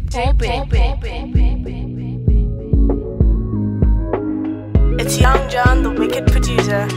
It's Young John, the wicked producer.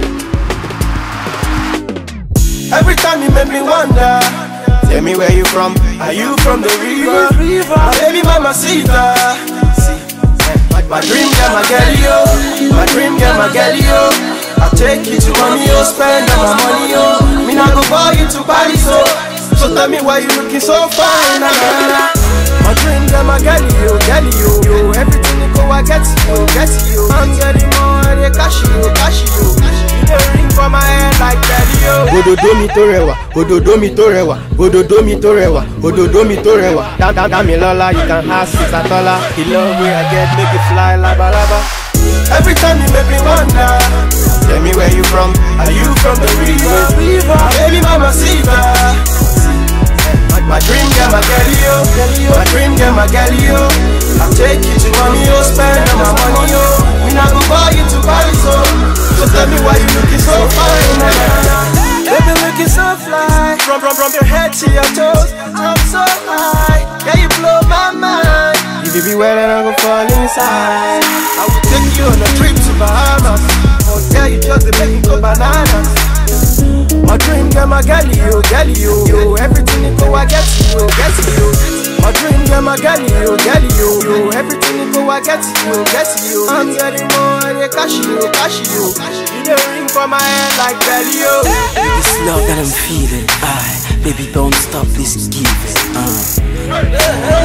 Every time you make me wonder. Tell me where you from. Are you from the river? My baby mama Sita. My dream girl, my girl, yo. My dream girl, my girl, yo. I take you to money, yo. Spend all my money, yo. Me not go buy you to Paris, so. So tell me why you looking so fine, na na na. My dream girl, my girl, yo, girl, yo, yo. Everything you go, I get you, get you. I'm getting more, they cash you, cash you. You the ring for my head like belly, yo. òdòdó mi tó rẹwà òdòdó mi tó rẹwà òdòdó mi tó rẹwà òdòdó mi tó rẹwà dámilọ́lá you can ask sisatola the love wey i get make you fly labalábá. Every time you make me wonder Tell me where you from Are you from the river? My baby mama Sita My dream girl, my girl, yo My dream girl, my girl, yo I take you to mommy, yo Spend all my money, yo We not go buy you to Paris, so So tell me why you looking so fine na, na, na. Baby looking so fly From, from, from your head to your toes I'm so high Yeah, you blow my mind if you be wet then i go fall inside. I will take you on a trip to Bahamas. Oh yeah, you just dey make me go bananas. My dream girl, my girl, you, girl, you, yo. Everything you go, I get you, get you. My dream girl, my girl, you, girl, you, yo. Everything you go, I get you, get you. I'm getting more, they cash you, cash you. You the ring for my head like belly, yo. This love that I'm feeling, I baby don't stop this giving. Uh.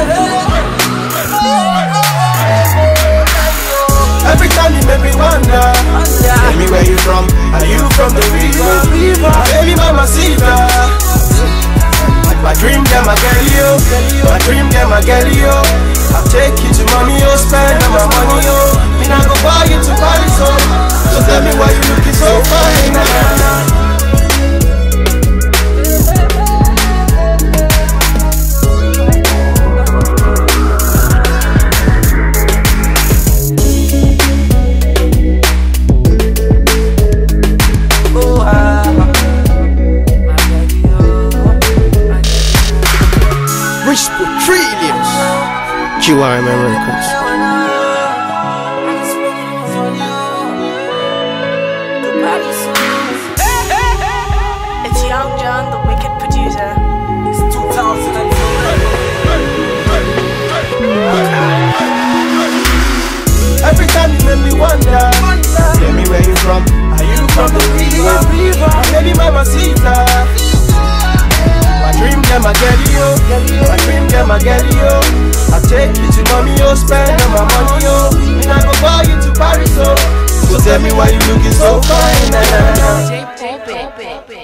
Every time you make me wonder Tell me where you from Are you from the river? My baby mama Sita My dream girl, my girl, yo My dream girl, my girl, yo I take you to mommy, yo Spend all my money, yo Me not go buy you to Paris, so So tell me why you looking so fine na, na, na. rich for trillions. QRM Records. It's Young John, the wicked producer. Every time you make me wonder Tell me where you from Are you from the river? My baby mama Sita My dream girl, my girl, yo My dream girl, my girl, yo I take you to mommy, yo Spend all my money, yo Me not go buy you to Paris, so So tell me why you looking so fine na, na, na. J- J- J-